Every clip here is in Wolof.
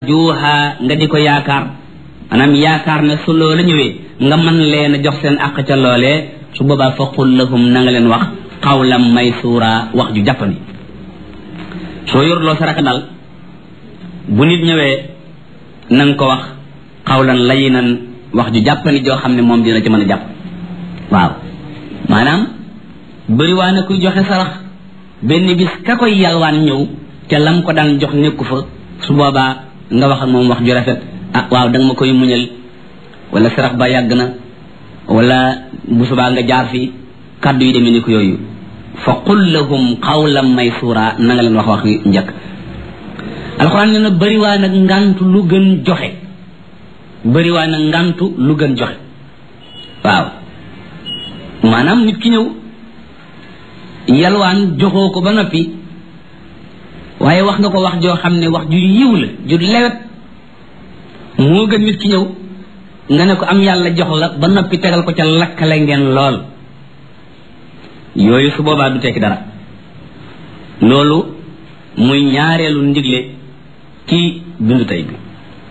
tarjuha nga di ko yaakaar maanaam yaakaar ne su loola ñëwee nga mën leen a jox seen àq ca loolee su boobaa fa qul lahum na nga leen wax qawlan maysuura wax ju jàppani soo yorloo saraka dal bu nit ñëwee na nga ko wax xawlan layinan wax ju jàppani joo xam ne moom dina ci mën a jàpp waaw maanaam bëriwaa na kuy joxe sarax benn bis ka koy yalwaan ñëw ca lam ko daan jox nekku fa su boobaa nga wax ak moom wax ju rafet ah waaw danga ma koy muñal wala sarax ba yàgg na wala bu subaa nga jaar fi kàddu yi demee ni ko yooyu fa qul lahum qawlan maysura na nga leen wax wax njëkk alxuraan nee na bëriwaa nag ngantu lu gën joxe bëriwaa nag ngantu lu gën joxe waaw maanaam nit ki ñëw yalwaan joxoo ko ba noppi waaye wax nga ko wax joo xam ne wax ju yiw la ju lewet moo gën nit ki ñëw nga ne ko am yàlla jox la ba noppi tegal ko ca lakkale ngeen lool yooyu su boobaa du tekki dara loolu muy ñaareelu ndigle ci bindu tey bi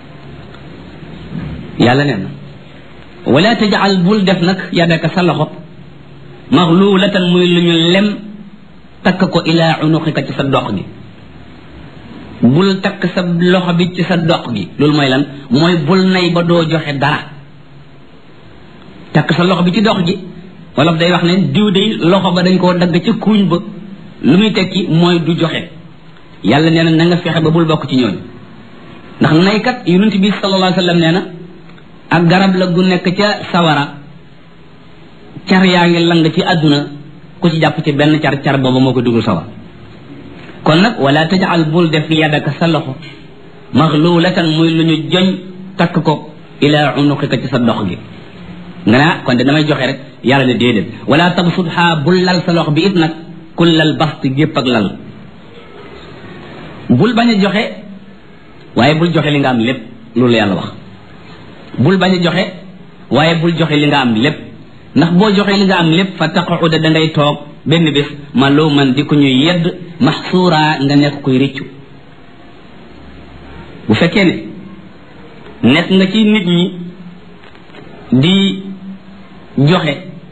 yàlla nee na wala tajal bul def nag yadaka sa loxo maxluulatan muy lu ñu lem takk ko ilaa unuqika ci sa dox gi bul takk sa loxo bi ci sa dox gi loolu mooy lan mooy bul nay ba doo joxe dara takk sa loxo bi ci dox gi wolof day wax ne diw day loxo ba dañ koo dagg ca kuuñ ba lu muy tekki mooy du joxe yàlla nee na na nga fexe ba bul bokk ci ñooñu ndax naykat yonent bi sallallahu alayhi wa sallam nee na ak garab la gu nekk ca sawara car yaa ngi lang ci àdduna ku ci jàpp ci benn car car booba moo ko dugul sawar kon nag wala tajal bul def yadaka sa loxo maxluulatan muy lu ñu joñ takk ko ila unuqika ci sa dox gi nga naa kon de damay joxe rek yàlla ne déedéet wala tabsutha bul lal sa loxo bi it nag kullal bast gépp ak lal bul bañ a joxe waaye bul joxe li nga am lépp loolu yàlla wax bul bañ a joxe waaye bul joxe li nga am lépp ndax boo joxe li nga am lépp fa taquda da ngay toog benn bés ma loo man di ko ñuy yedd maxsuura nga nekk koy rëccu bu fekkee ne nekk nga ci nit ñi di joxe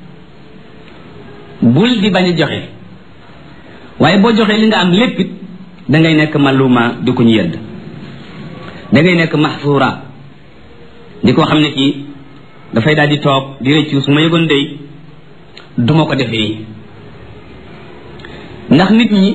bul di bañ a joxe waaye boo joxee li nga am lépp it da ngay nekk maluma di ko ñu yedd da ngay nekk maxsuura di ko xam ne kii dafay daal di toog di rëccu su ma yëgoon day duma ko defee ndax nit ñi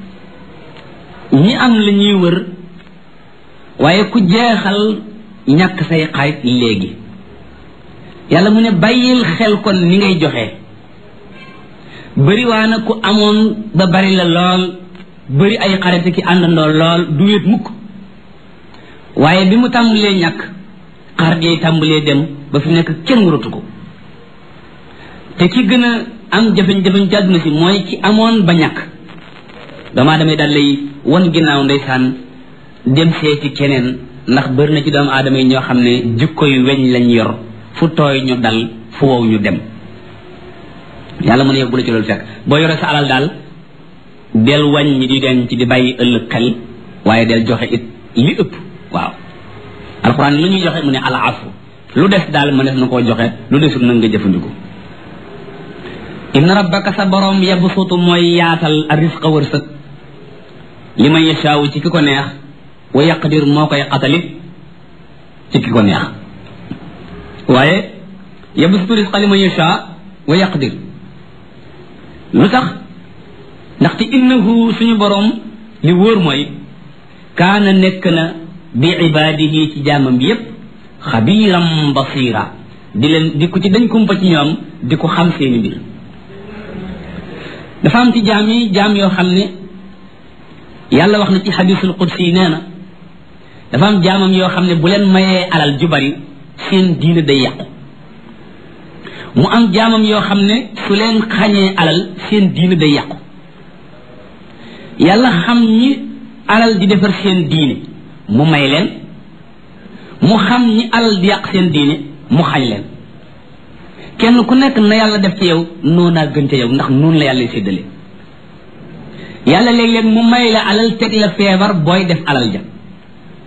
ñi am la ñuy wër waaye ku jeexal ñàkk say xarit léegi yàlla mu ne bàyyil xel kon ni ngay joxe bëri waa na ku amoon ba bari la lool bëri ay xarit ki àndandoo lool du wéet mukk waaye bi mu tàmbalee ñàkk xarit yay tàmbalee dem ba fi nekk kenn waratu ko te ki gën a am jafeñ-jafeñ ci àdduna si mooy ki amoon ba ñàkk doomaa damay daal lay wan ginnaaw ndeysaan dem seeti keneen ndax bëri na ci doomu aadama yi ñoo xam ne jikko yu weñ lañ yor fu tooy ñu dal fu wow ñu dem yàlla mu ne yow bu la ci loolu fekk boo yore sa alal daal del wàññi di denc di bàyyi ëllëg xel waaye del joxe it li ëpp waaw alxuraan lu ñuy joxe mu ne al afu lu des daal mënees na koo joxe lu desut nag nga jëfandiku inna rabbaka sa borom yabsutu mooy yaatal a risqa wërsëg li man yashaawu ci ki ko neex wa yaqdir moo koy xatalit ci ki ko neex waaye yabsutu risqa li man yashaa wa yaqdir lu tax ndaxte innahu suñu borom li wóor mooy kaana nekk na bi ibaadihi ci jaamam bi yépp xabiiram basira di leen di ko ci dañ kumpa ci ñoom di ko xam seeni mbir dafa am ci jaam yi jaam yoo xam ne yàlla wax na ci xadisul qudsi nee na dafa am jaamam yoo xam ne bu leen mayee alal ju bari seen diine day yàqu mu am jaamam yoo xam ne su leen xañee alal seen diine day yàqu yàlla xam ñi alal di defar seen diine mu may leen mu xam ñi alal di yàq seen diine mu xañ leen kenn ku nekk na yàlla def ci yow noonaa gën ca yow ndax noonu la yàlla séddale yàlla léeg-léeg mu may la alal teg la feebar booy def alal ja